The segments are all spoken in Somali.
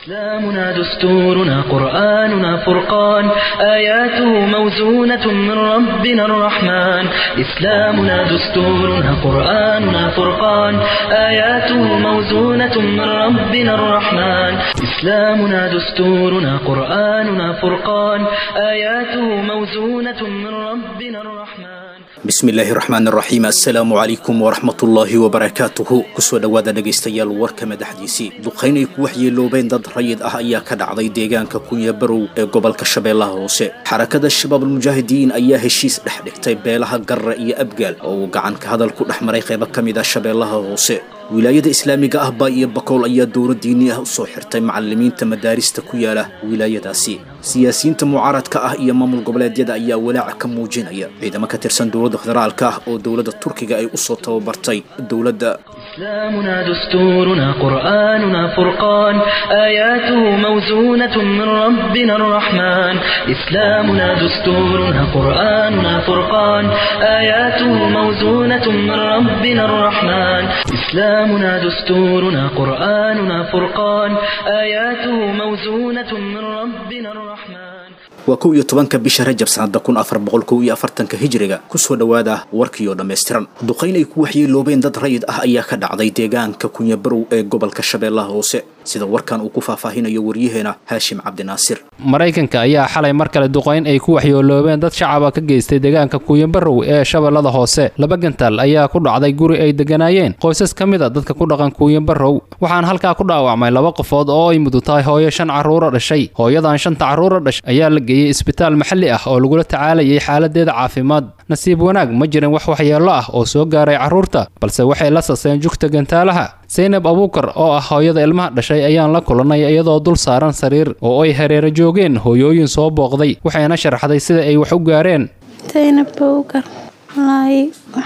إسلامنا دستورنا قرآننا فرقان آياته موزونة من ربنا الرحمن إسلامنا دستورنا قرآننا فرقان آياته موزونة من ربنا الرحمن إسلامنا دستورنا قرآننا فرقان آياته موزونة من ربنا الرحمن bismillaahi raxmaan raxiim assalaamu calaykum waraxmatullaahi wabarakaatuhu kusoo dhowaada dhegaystayaal warka madaxdiisii duqayn ay ku waxyeeloobeen dad rayid ah ayaa ka dhacday deegaanka kunya barow ee gobolka shabeellaha hoose xarakada shabaabulmujaahidiin ayaa heshiis dhex dhigtay beelaha garra iyo abgaal oo uu gacan ka hadal ku dhex maray qaybo ka mid ah shabeellaha hoose wilaayada islaamiga ah baa iyo bakool ayaa dowla diini ah usoo xirtay macalimiinta madaarista ku yaala wilaayadaasi siyaasiyiinta mucaaradka ah iyo maamul goboleedyada ayaa walaaca ka muujinaya ciidamo ka tirsan dowladda federaalka ah oo dowladda turkiga ay usoo tababartay dowladda إسلامنا دستورنا قرآننا فرقان آياته موزونة من ربنا الرحمن إسلامنا دستورنا قرآننا فرقان آياته موزونة من ربنا الرحمن إسلامنا دستورنا قرآننا فرقان آياته موزونة من ربنا الرحمن waa kow iyo tobanka bisha rajab sanada kun afar boqol kow iyo afartanka hijriga kusoo dhowaada warkiioo dhammaystiran duqayn ay ku waxyeeloobeen dad rayid ah ayaa ka dhacday deegaanka kunyabarow ee gobolka shabeellaha hoose sida warkan uu ku faahfaahinayo waryaheena haashim cabdinaasir maraykanka ayaa xalay mar kale duqayn ay ku waxyeeloobeen dad shacaba ka geystay deegaanka kuuyanbarow ee shabeellada hoose laba gantaal ayaa ku dhacday guri ay deganaayeen qoysas ka mid a dadka ku dhaqan kuuyanbarow waxaana halkaa ku dhaawacmay laba qofood oo ay mudug tahay hooyo shan carruura dhashay hooyadan shanta carruura dhashay ayaa la geeyey isbitaal maxalli ah oo lagula tacaalayay xaaladeeda caafimaad nasiib wanaag ma jirin wax waxyeello ah oo soo gaaray carruurta balse waxay la saseen jugta gantaalaha saynab abuukar oo ah hooyada ilmaha dhashay ayaan la kulannay iyadoo dul saaran sariir oo ay hareero joogeen hooyooyin soo booqday waxayna sharaxday sida ay wax u gaareen saynab abuukar walaahi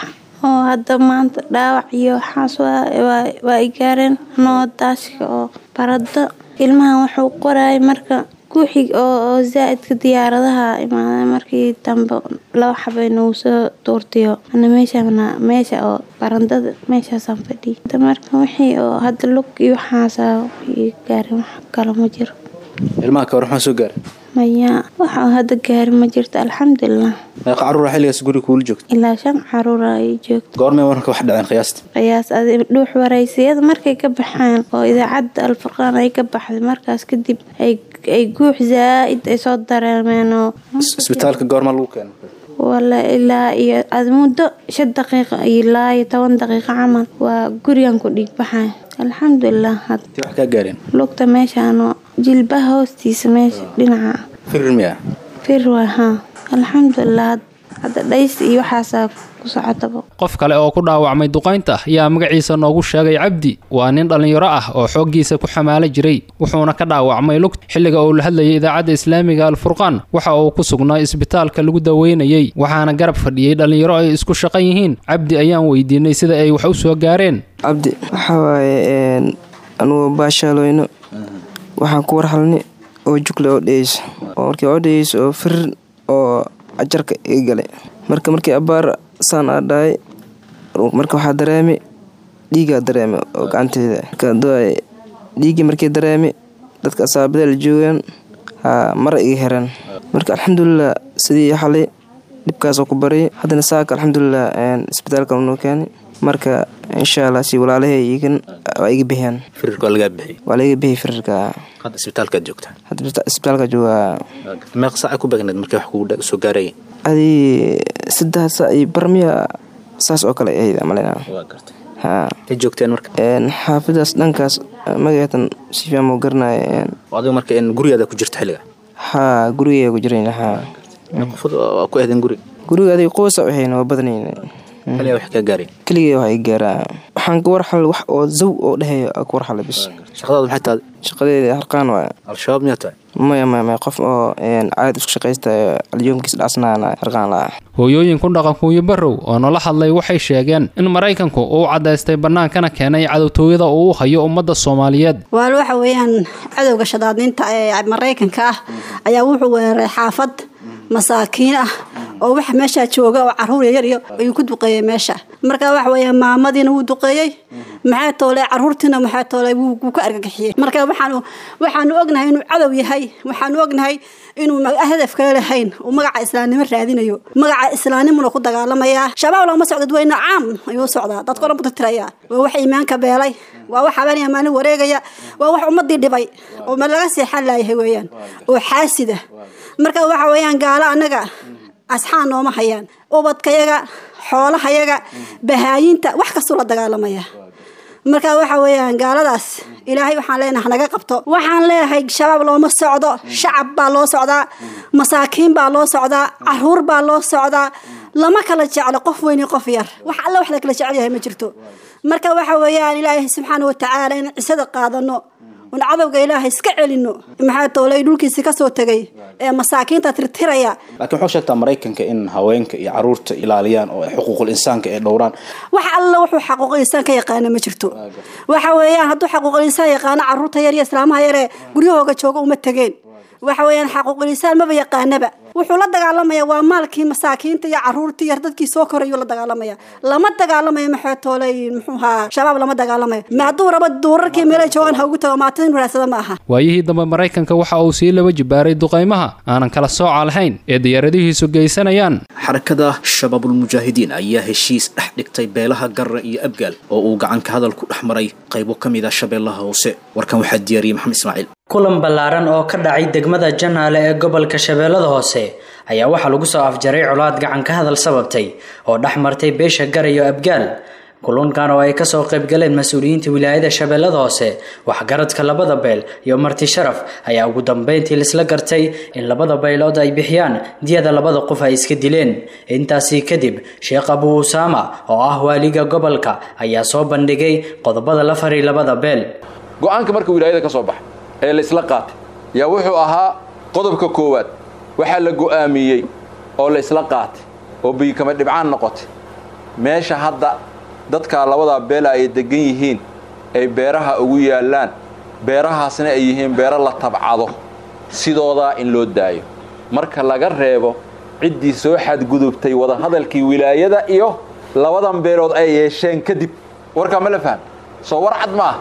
oo hadda maanta dhaawac iyo waxaas waa i gaareen anoo daashka oo barado ilmahan wuxuu qoraay marka guuxig oo zaa-idka diyaaradaha imaada markii dambe laba xabay nagu soo tuurtayo ana meeshana meesha oo barandada meeshaasaan fadhiya marka wixii oo hadda lug iyo waxaasa i gaarin wax kale ma jiro ilmaha ka war maxaa soo gaaray maya waxa hadda gaari ma jirto alxamdulilah meeqa carruura xilligaas guriga kuula joogta ilaa shan caruura ay joogto goormay wararka wax dhaceen qiyaasta qiyaas adi dhuux waraysiyada markay ka baxeen oo idaacadda alfurqaan ay ka baxday markaas kadib ay guux zaa-id ay soo dareemeen oo isbitaalka goormaa lagu keena wala ilaa iyo ad muddo shan daqiiqa ilaa iyo toban daqiiqo camal waa gurigan ku dhiig baxay alxamdulilah wax kaa gaareen lugta meeshaano jilbaha hoostiisa meesha dhinaca firir miya fir waa haa alxamdulilah hadda dhays iyo waxaasaa ku socotaba qof kale oo ku dhaawacmay duqaynta ayaa magaciisa noogu sheegay cabdi waa nin dhallinyaro ah oo xooggiisa ku xamaala jiray wuxuuna ka dhaawacmay lugt xilliga uu la hadlayay idaacadda islaamiga alfurqaan waxa uu ku sugnaa isbitaalka lagu daweynayey waxaana garab fadhiyey dhallinyaro ay isku shaqan yihiin cabdi ayaan weydiinay sida ay wax u soo gaareen cabdi waxaa waaye anugu baashaalooyno waxaan ku warhalni oo jugle oo dheyeyso oo markii oo dheyeyso oo firir oo ajarka iga galay marka markii abaar saan aa dhahay marka waxaa dareemi dhiigaa dareemi oo gacanteeda dhiiggii markii dareemi dadka asaabada la joogaan mara iga hereen marka alxamdulilah sidii xalay dhibkaasoo ku baryay haddana saaka alxamdulilah isbitaalka noo keenay marka insha allah si walaalahay igan waa iga bixiyaan firirka waa lagaa bixiyay waa laiga bixiyay firirka hadda isbitaalkaad joogtaa hadda isbitaalka joogaa meeqa saaca ku beegneed markii wax kugu soo gaaraya adii saddex saa iyo barmiya saas oo kale ahayd malena ha ay joogteen marka xaafidaas dhankaas magaceetan si fiican moo garanaya adiga marka gurigaada ku jirta xilliga haa gurigeega ku jirayna haa qofod waa ku ahdeen guriga guriga adiga qoosa waxayna waa badnayna xilliga wax kaa gaaray keligee waxa i gaaraa waxaan ka warxalay wax oo zaw oo dhehaya ka warxalay bis shaqadaada maxay tahay shaqadeeda harqaan waay al-shabaab miyaa tahay maya maya maya qof oo caadi isku shaqaysta alyoomkiis dhacsanana harqaan la hooyooyin ku dhaqan kuuyabarow oo nala hadlay waxay sheegeen in maraykanku uu caddaystay bannaankana keenay cadowtooyada uu u hayo ummadda soomaaliyeed waal waxa weeyaan cadowga shadaadniinta ee maraykanka ah ayaa wuxuu weeraray xaafad masaakiin ah oo waxa meeshaa jooga oo caruur yaryar iyo ayuu ku duqeeyey meesha marka waxa weeye maamadiina wuu duqeeyey maxaa toole caruurtiina maxaa toole wuu ka argagixiyey marka waxaanu waxaanu ognahay inuu cadow yahay waxaanu ognahay inuu hadaf kale lahayn uu magaca islaamnimo raadinayo magaca islaamnimuna ku dagaalamayaa shabaab looma socdo dadweyne caam ayuu socdaa dadka dhan butirtiraya waa wax iimaanka beelay waa wax habeenaya maalin wareegaya waa wax ummadii dhibay oo ma laga seexan laayahay weeyaan oo xaasida marka waxa weeyaan gaalo annaga asxaan nooma hayaan ubadkayaga xoolahayaga bahaayinta wax kastuu la dagaalamaya marka waxa weeyaan gaaladaas ilaahay waxaan leenahay hanaga qabto waxaan leeyahay shabaab looma socdo shacab baa loo socdaa masaakiin baa loo socdaa caruur baa loo socdaa lama kala jeclo qof weyn iyo qof yar wax alla wax la kala jecel yahay ma jirto marka waxa weeyaan ilaahay subxaana watacaala in cisada qaadano un cadowga ilaahay iska celino maxaa toolay dhulkiisi kasoo tegay ee masaakiinta tirtiraya laakiin waxuu sheegtaa maraykanka in haweenka iyo caruurta ilaaliyaan oo xuquuqul insaanka ay dhowraan wax alla wuxuu xaquuqul insaan ka yaqaana ma jirto waxa weeyaan hadduu xaquuqul insaan yaqaano caruurta yar iyo islaamaha yaree guryahooga jooga uma tegeen waxa weeyaan xaquuqul insaan maba yaqaanaba wuxuu la dagaalamaya waa maalkii masaakiinta iyo caruurtii yar dadkii soo korayuu la dagaalamaya lama dagaalamayo maxaa toolay muxuu ahaa shabaab lama dagaalamayo ma hadduu rabo duurarkii meelay joogaan ha ugu tago maatada inu raadsada ma aha waayihii dambe maraykanka waxa uu sii laba jibaaray duqaymaha aanan kala sooca lahayn ee diyaaradihiisu geysanayaan xarakada shabaabulmujaahidiin ayaa heshiis dhex dhigtay beelaha garra iyo abgaal oo uu gacanka hadal ku dhex maray qaybo ka mid a shabeellaha hoose warkan waxaa diyaariyey maxamed ismaaciil kulan ballaaran oo ka dhacay degmada janaale ee gobolka shabeellada hoose ayaa waxaa lagu soo afjaray colaad gacan ka hadal sababtay oo dhex martay beesha gar iyo abgaal kulunkan oo ay kasoo qaybgaleen mas-uuliyiinta wilaayada shabeellada hoose waxgaradka labada beel iyo marti sharaf ayaa ugu dambeyntii laisla gartay in labada baylood ay bixiyaan diyada labada qof ay iska dileen intaasi kadib sheekh abuu usaama oo ah waaliga gobolka ayaa soo bandhigay qodobada la faray labada beel go-aanka marka wilaayada ka soo baxay ee la isla qaatay yaa wuxuu ahaa qodobka koowaad waxaa la go'aamiyey oo la isla qaatay oo biyikama dhibcaan noqotay meesha hadda dadkaa labadaa beela ay degan yihiin ay beeraha ugu yaallaan beerahaasna ay yihiin beero la tabcado sidoodaa in loo daayo marka laga reebo ciddii soo xadgudubtay wadahadalkii wilaayada iyo labadan beelood ay yeesheen kadib warkaa ma la faham soo war cad ma ah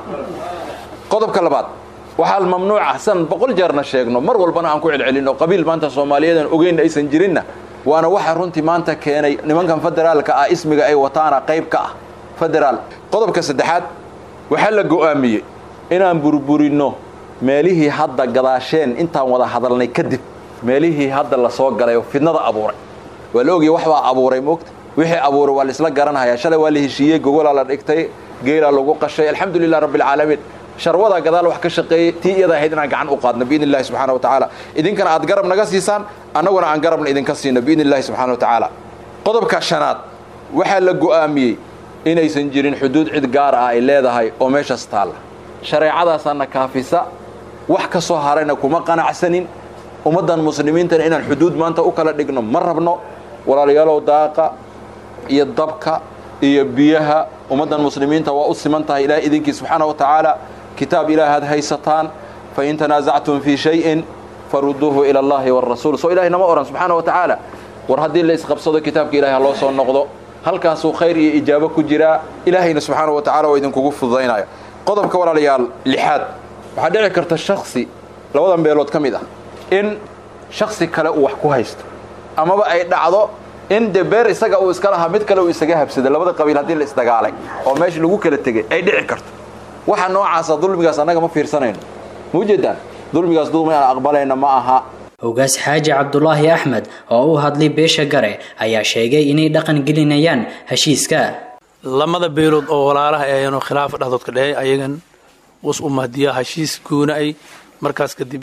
qodobka labaad waxaa mamnuuca san boqol jeerna sheegno mar walbana aan ku celcelinno qabiil maanta soomaaliyadan ogeyn aysan jirinna waana waxa runtii maanta keenay nimankan federaalka ah ismiga ay wataana qayb ka ah federaal qodobka saddexaad waxaa la go'aamiyey inaan burburinno meelihii hadda gadaasheen intaan wada hadalnay kadib meelihii hadda la soo galay oo fidnada abuuray waa la ogaya wax baa abuuray moogta wixii abuuray waa la isla garanhayaa shalay waa la heshiiyey gogolaa la dhigtay geelaa lagu qashay alxamdulilah rabbilcaalamiin sharwada gadaal wax ka shaqeeyey tii iyada ahayd inaan gacan u qaadno biidn illahi subxana wa tacaala idinkana aad garab naga siisaan annaguna aan garabna idinka siino biidn illahi subxana wa tacaala qodobka shanaad waxaa la go'aamiyey inaysan jirin xuduud cid gaar ah ay leedahay oo meeshaas taalla shareecadaasaana kaafisa wax ka soo harayna kuma qanacsanin ummaddan muslimiintana inaan xuduud maanta u kala dhigno ma rabno walaalayaalow daaqa iyo dabka iyo biyaha ummaddan muslimiinta waa u siman tahay ilahay idinkii subxaana wa tacaala kitaab ilaahaad haysataan fain tanaasactum fii shayin faruduuhu ila allahi wاrasuul soo ilahay nama ohan subxaana wa tacaala war haddii la isqabsado kitaabka ilahay ha loo soo noqdo halkaasuu khayr iyo ijaabo ku jiraa ilaahayna subxaana wa tacala waa idinkugu fududaynaya qodobka walaalayaal lixaad waxaa dhici karta shaksi labadan beelood ka mid ah in shaksi kale uu wax ku haysto amaba ay dhacdo in de beer isaga uu iska lahaa mid kale uu isaga habsaday labada qabiil haddii la isdagaalay oo meesha lagu kala tegay ay dhici karto waxa noocaasa dulmigaas annaga ma fiirsanayno ma ujeedaan dulmigaas dulmi aan aqbalayna ma aha hogaas xaaji cabdulaahi axmed oo u hadlay beesha gare ayaa sheegay inay dhaqan gelinayaan heshiiska lamada beelood oo walaalaha ayanu khilaafa dhexdood ka dhehey ayagan was u mahdiyaa heshiis goona ay markaas kadib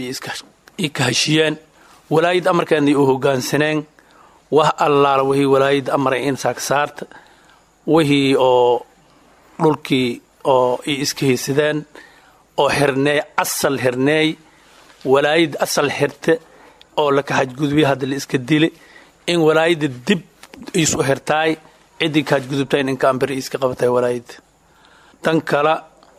i ka heshiyeen walaayad amarkeennay u hogaansaneen wax allaala wixii walaayadda amaray in saagsaarta wixii oo dhulkii oo i iska haysadeen oo xirneey asal xirneey walaayadda asal xirte oo laka hajgudbiya hadda la iska dili in walaayadda dib isu xirtaay ciddii ka hajgudubtayn in kaamberi iska qabatay walaayadda tan kale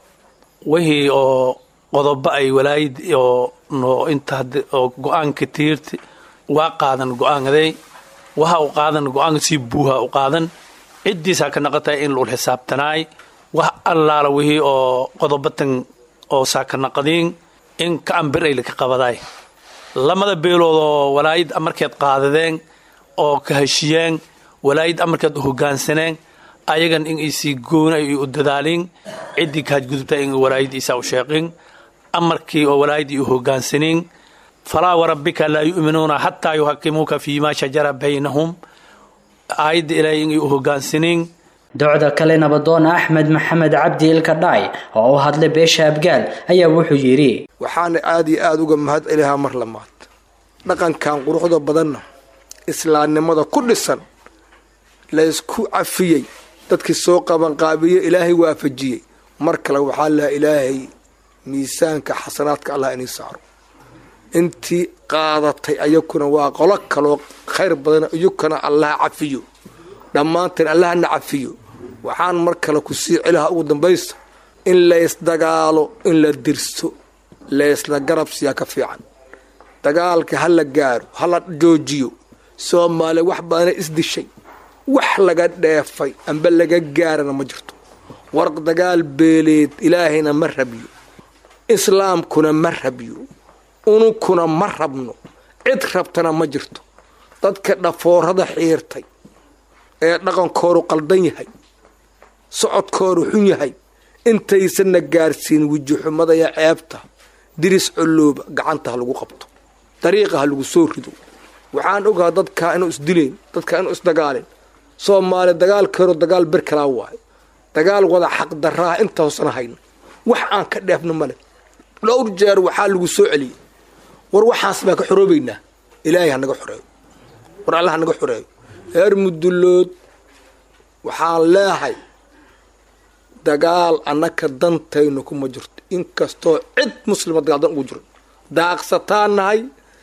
wixii oo qodobo ay walaayad oo no inta oo go-aanka tiirti waa qaadan go-aankaday waxa u qaadan go-aanka sii buuha u qaadan ciddiisaa ka naqotay in lul xisaabtanaay wax allaala wixii oo qodobatan oo saakanaqadiin in ka ambir ay laka qabadaay lamada beelood oo walaayid amarkeed qaadadeen oo ka heshiyeen walaayid amarkeed u hogaansaneen ayagan in isii goona ay u dadaaliin ciddii kahadgudubta in walaayid isaa u sheeqin amarkii oo walaayidii u hogaansaniin falaa warabbika laa yu'minuuna xataa yuhakimuuka fiimaa shajara baynahum aayadda ilaahay in u hogaansaniin docda kale nabadoon axmed maxamed cabdi ilka dhaay oo u hadlay beesha abgaal ayaa wuxuu yidhi waxaana aad iyo aada uga mahad celihaa mar lamaad dhaqankan quruxda badanna islaamnimada ku dhisan laysku cafiyey dadkii soo qabanqaabiye ilaahay waafajiyey mar kale waxaa laha ilaahay miisaanka xasanaadka allah inii saaro intii qaadatay ayakuna waa qolo kaloo khayr badan iyukana allaha cafiyo dhammaanteen allahana cafiyo waxaan mar kale ku sii celiha ugu dambaysta in laysdagaalo in la dirso laysla garabsiyaa ka fiican dagaalka ha la gaaro ha la joojiyo soomaaliya wax badana isdishay wax laga dheefay amba laga gaarana ma jirto warq dagaal beeleed ilaahayna ma rabiyo islaamkuna ma rabiyo ununkuna ma rabno cid rabtana ma jirto dadka dhafoorada xiirtay ee dhaqankoodu qaldan yahay socodkoodu xun yahay intaysanna gaarsiin wejixumada iyo ceebta diris colooba gacanta ha lagu qabto dariiqa ha lagu soo rido waxaan ogaha dadkaa inuu isdileen dadkaa inuu isdagaalin soomaaliya dagaalkeedu dagaal ber kalaa waayo dagaal wada xaqdaraaha intaasana hayna wax aan ka dheefno male dhowr jeer waxaa lagu soo celiyey war waxaas baan ka xoroobaynaa ilaahay ha naga xoreeyo war alla ha naga xoreeyo reer mudullood waxaan leehay dagaal annaka dantaynu kuma jirto inkastoo cid muslima dagaal dan ugu jiro daaqsataan nahay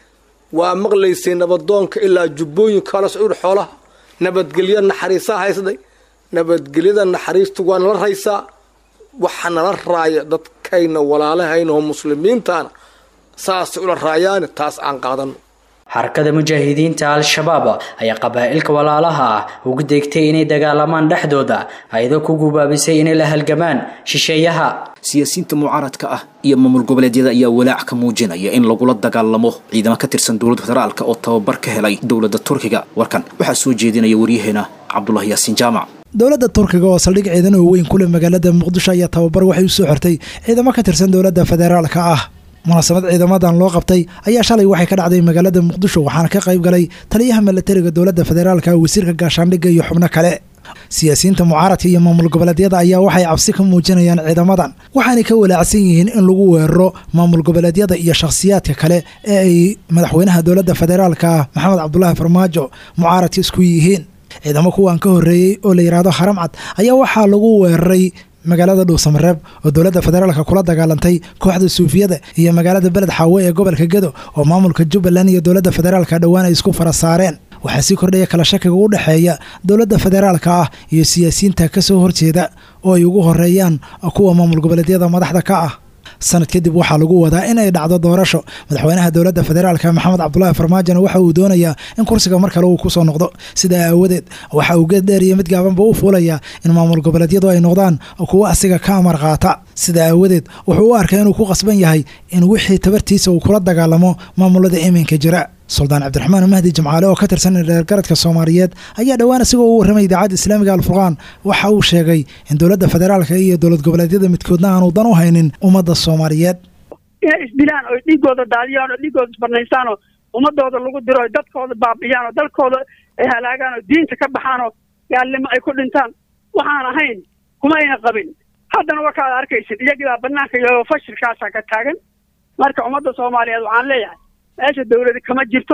waa maqlaysay nabadoonka ilaa jubbooyinka la socur xoolaha nabadgelyo naxariisaa haysday nabadgelyada naxariistu waa nala raysaa waxa nala raaya dadkayna walaalahayna oo muslimiintaana saasay ula raayaani taas aan qaadano xarakada mujaahidiinta al-shabaab ayaa qabaa'ilka walaalaha ah ugu deegtay inay dagaalamaan dhexdooda ayadoo ku gubaabisay inay la halgamaan shisheeyaha siyaasiyiinta mucaaradka ah iyo maamul goboleedyada ayaa walaac ka muujinaya in lagula dagaalamo ciidamo ka tirsan dowladda federaalka oo tababar ka helay dowladda turkiga warkan waxaa soo jeedinaya waryaheena cabdulahi yaasiin jaamac dowladda turkiga oo saldhig ciidan oo weyn kule magaalada muqdisho ayaa tababar waxay u soo xirtay ciidamo ka tirsan dowladda federaalka ah munaasabad ciidamadan loo qabtay ayaa shalay waxay ka dhacday magaalada muqdisho waxaana ka qayb galay taliyaha milatariga dowladda federaalka wasiirka gaashaandhigga iyo xubno kale siyaasiyiinta mucaaradka iyo maamul goboleedyada ayaa waxay cabsi ka muujinayaan ciidamadan waxaanay ka walaacsan yihiin in lagu weeraro maamul goboleedyada iyo shakhsiyaadka kale ee ay madaxweynaha dowladda federaalka maxamed cabdulaahi farmaajo mucaaradka isku yihiin ciidamo kuwan ka horreeyey oo la yidhaahdo haramcad ayaa waxaa lagu weeraray magaalada dhuusamareeb oo dowladda federaalka kula dagaalantay kooxda suufiyada iyo magaalada beled xaawe ee gobolka gedo oo maamulka jubbaland iyo dowladda federaalka dhowaan ay isku fara saareen waxaa sii kordhaya kala shakiga u dhexeeya dowladda federaalka ah iyo siyaasiyiinta ka soo horjeeda oo ay ugu horeeyaan kuwa maamul goboleedyada madaxda ka ah sanad kadib waxaa lagu wadaa inay dhacdo doorasho madaxweynaha dowladda federaalka maxamed cabdulaahi farmaajona waxa uu doonayaa in kursiga mar kale uu kusoo noqdo sidaa aawadeed waxa uu geed dheer iyo mid gaabanba u fuulayaa in maamul goboleedyadu ay noqdaan kuwo asiga ka amar qaata sidaa aawadeed wuxuu u arkay inuu ku qasban yahay in wixii tabartiisa uu kula dagaalamo maamulada iminka jira suldaan cabdiraxmaan mahdi jamcaale oo ka tirsan dheergaradka soomaaliyeed ayaa dhowaan isagoo u warramay idaacadda islaamiga alfurqaan waxa uu sheegay in dowladda federaalka iyo dowlad goboleedyada midkoodna aanu dan u haynin ummadda soomaaliyeed inay isdilaan oo dhiigooda daadiyaan oo dhiigooda isbarnaysaan oo ummadooda lagu diro oo dadkooda baabiyaan oo dalkooda ay halaagaan oo diinta ka baxaan oo gaalnimo ay ku dhintaan waxaan ahayn kuma ayna qabin haddana warkaad arkaysid iyagiibaa banaanka iyo fashilkaasaa ka taagan marka ummadda soomaaliyeed waxaan leeyahay meesha dawladi kama jirto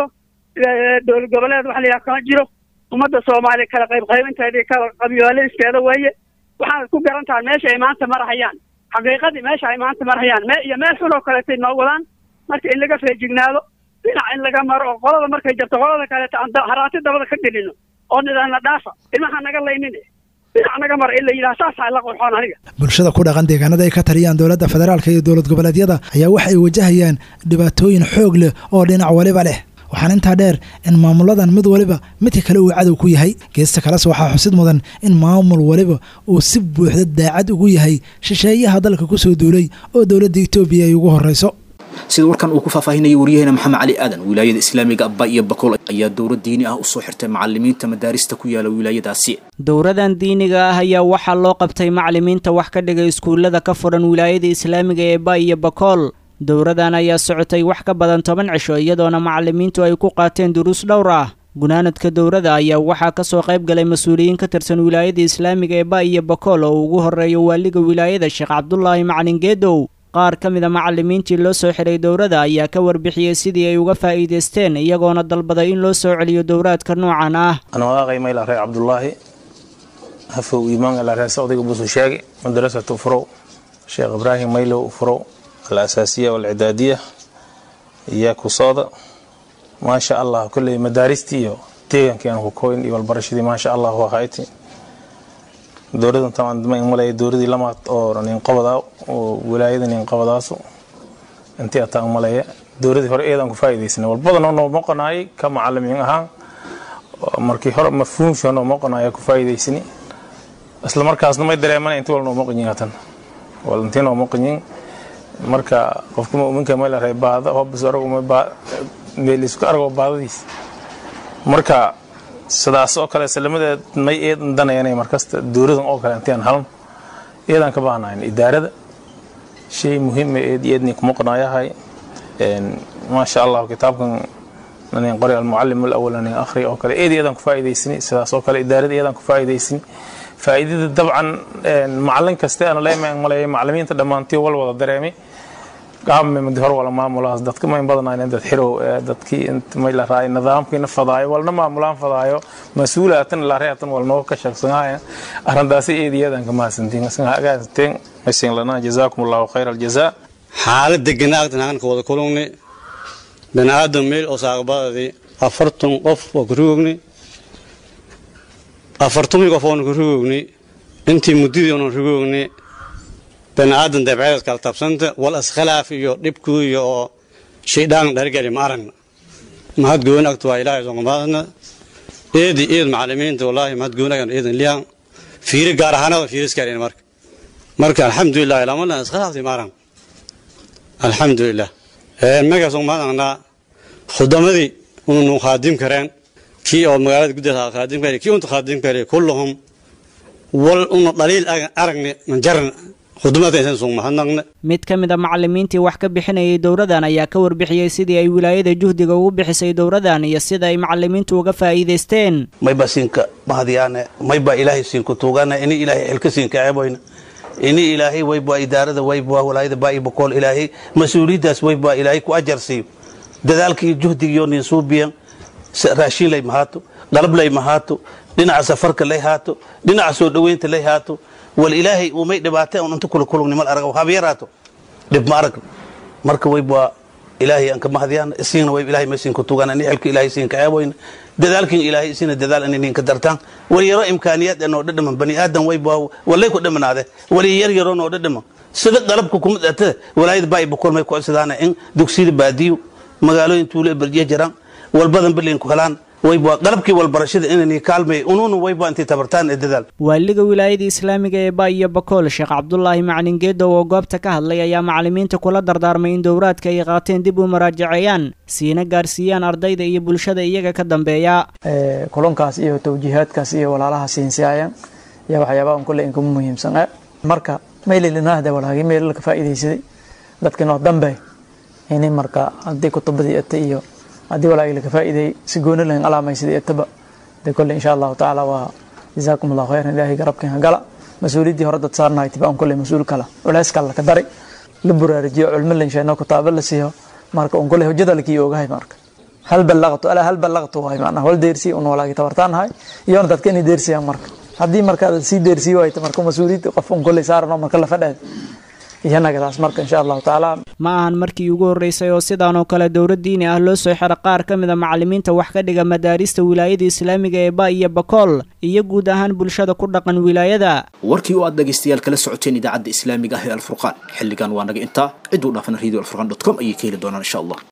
dowlad goboleed waxa la yidhaha kama jiro ummadda soomaaliya kala qayb qaybinteeda iyo kala qabyaaladisteeda weeye waxaad ku garan tahay meesha ay maanta marahayaan xaqiiqadii meesha ay maanta marahayaan me iyo meel xun oo kaleetay noo wadaan marka in laga feejignaado dhinac in laga maro oo qolada markay jabto qolada kaleeta aan haraati dabada ka gelino oo nidaamna dhaafa ilmaha naga laynin dhinac naga mara in la yidhaha saasaa la qurxoon aniga bulshada ku dhaqan deegaanada ay ka taliyaan dowladda federaalka iyo dowlad goboleedyada ayaa waxa ay wajahayaan dhibaatooyin xoog leh oo dhinac waliba leh waxaana intaa dheer in maamuladan mid waliba midka kale uu cadow ku yahay geesta kalese waxaa xusid mudan in maamul waliba uu si buuxda daacad ugu yahay shisheeyaha dalka ku soo duulay oo dowladda etoobiya ay ugu horreyso sida warkan uu ku faahfaahinayay waryaheena maxamed cali aadan wilaayada islaamiga abba iyo bakool ayaa dowlad diini ah usoo xirtay macalimiinta madaarista ku yaala wilaayadaasi dowradan diiniga ah ayaa waxaa loo qabtay macalimiinta wax ka dhigay iskuullada ka furan wilaayada islaamiga ee ba iyo bakool dowradan ayaa socotay wax ka badan toban cisho iyadoona macalimiintu ay ku qaateen duruus dhowr ah gunaanadka dowrada ayaa waxaa ka soo qayb galay mas-uuliyiin ka tirsan wilaayada islaamiga ee ba iyo bakool oo ugu horreeya waaliga wilaayada sheekh cabdulaahi macalin geedow qaar ka mid a macalimiintii loo soo xiray dowrada ayaa ka warbixiyey sidii ay uga faa'iidaysteen iyagoona dalbaday in loo soo celiyo dowraadka noocan ah anwaqay mayla reer cabdulaahi hafow imaan ila reer socdiga busu sheegi madrasatu furow sheekh ibraahim maylow furow alasaasiya walcidaadiya iyo kusooda maasha allah kolley madaaristii iyo deegankii aan ku koyn iyo walbarashadii maasha allah waa hayti dowladan tamaan ma malaya dowladii lamaad oo ninqabadaa oo wilaayada ninqabadaasu intii ataa malaya dowladii hore eedaan ku faa'iidaysanay walbadan noo moqonaayay ka macalimiin ahaan markii hore mafhuumsha noo moqonaaya ku faa'iidaysani isla markaasna may dareemanay intii wal noo moqonyin hatan wal intii noo moqonyin marka qofka mu'minka may la reey baada hobis aragu may baa meel isku argo baadadiis marka sidaas oo kale salamadeed may eedan danayanay markasta dowladan oo kale intaan halan eedan ka baahnayn idaarada shay muhiim ah eed eedni kuma qonaayahay een ma sha Allah kitaabkan nanin qori al-muallim al-awwal nanin akhri oo kale eed eedan ku faa'iideysani sidaas oo kale idaarada eedan ku faa'iideysani faa'iidada dabcan macallin kasta aan leeyahay malay macallimiinta dhamaantii wal wada dareemay qaabme mid hor wala maamulaas dadka ma badanayeen dad xirow dadkii inta may la raay nidaamkiina fadaayo walna maamulaan fadaayo mas-uulaatan la reetan wal noo ka shaqsanaya arrintaasi eediyadan ka maasantiin asan hagaateen aysan lana jazaakumullahu khayr aljazaa xaalad deganaagtan aan ka wada kulugni baniaadam meel oo saaqbadadii afartan qof oo ku rugogni afartumi qof oon ku rugogni intii muddadii oon rugogni baniaadan dabceed kala tabsanta wal iskhilaaf iyo dhibkuiyo oo shaydaan dhargeli ma aragna mahad gooni agta waa ilaahay soqomaadna eedi eed macalimiinta wallaahi mahad gooni agan eedan liyan fiiri gaar ahaanada fiiriskaalin marka marka alxamdulilah ilamana iskhilaafti ma aragna alxamdulilah magaas soqomaadana khudamadii unu khaadim kareen kii oo magaalada gudaha khaadim kare kii unta khaadim kare kulluhum wal una dhaliil aragni manjaran mid ka mid a macalimiintii wax ka bixinayay dowradan ayaa ka warbixiyey sidii ay wilaayada juhdiga ugu bixisay dowradan iyo sida ay macalimiintu uga faa'iidaysteen mayba siinka mahadiyaane mayba ilaahay siinku tuugana ini ilaahay xilka siinka ceeboyna ini ilaahay wayba idaarada wayba walaayada baa bakool ilaahay mas-uuliyaddaas wayba ilaahay ku ajar siiyo dadaalka iyo juhdigiyo nin suubiyan raashiin lay mahaato dhalab lay mahaato dhinaca safarka lay haato dhinaca soo dhoweynta lay haato wal ilaahay uumay dhibaatay un inta kula kulugnimal arag haba yaraato dhib ma arag marka wayba ilaahay aan ka mahadiyaan isiina way ilaahay ma siinka tugaan ani xilka ilaahay siinka ceeboyna dadaalkin ilaahay isina dadaal ani ninka dartaan wali yaro imkaaniyaad anoo dhadhaman bani aadan wayba walay ku dhimanaade wali yar yaro noo dhadhaman sida qalabka kuma dhata walaayada baa bakool may ku codsadaan in dugsiyada baadiyo magaalooyin tuulo berjiya jiraan walbadan berlin ku helaan wayba qalabkii walbarashada inani kaalmay unuuna wayba intay tabartaan ee dadaal waaliga wilaayada islaamiga ee ba iyo bakool sheekh cabdulaahi macalin geedow oo goobta ka hadlay ayaa macalimiinta kula dardaarmay in dowraadka ay qaateen dib u maraajaceeyaan siina gaarsiiyaan ardayda iyo bulshada iyaga ka dambeeya kulankaas iyo tawjiihaadkaas iyo walaalaha siinsiyaayaan iyo waxyaabaha un kule inkuma muhiimsan marka maylilinaahda walaagi meel ka faa'iidaysaday dadka noo dambe ini marka haddii kutubadii ata iyo haddii walaagi laga faa'iideeyey si gooni lahin alaamaysaday ataba de kolle insha allahu tacaala waa jazaakum allahu khayran ilaahay garabkin hagala mas-uuliyaddii hore dad saarnahay tiba un kolle mas-uul kala culeys kale laka dari la buraarijiyo culmo lansheeno kutaabo la siiyo marka un kolle hujada lakii ogahay marka hal ballaqtu alaa hal ballaqtu waay macnaha wal deersi un walaagi tabartaanahay iyoona dadka inay deersiyaan marka haddii marka sii deersiyo wayta marka mas-uuliyadda qof un kolle saarano marka la fadhaad iyanagadaas marka insha allahu tacaala ma ahan markii ugu horreysay oo sidaan oo kale dowlad diini ah loo soo xiro qaar ka mid a macalimiinta wax ka dhiga madaarista wilaayada islaamiga ee ba iyo bakool iyo guud ahaan bulshada ku dhaqan wilaayada warkii oo aad dhegaystayaal kala socoteen idaacadda islaamiga ah ee alfurqaan xilligan waa naga intaa cid uu dhaafana radio alfurqan dot com ayay ka heli doonaan insha allah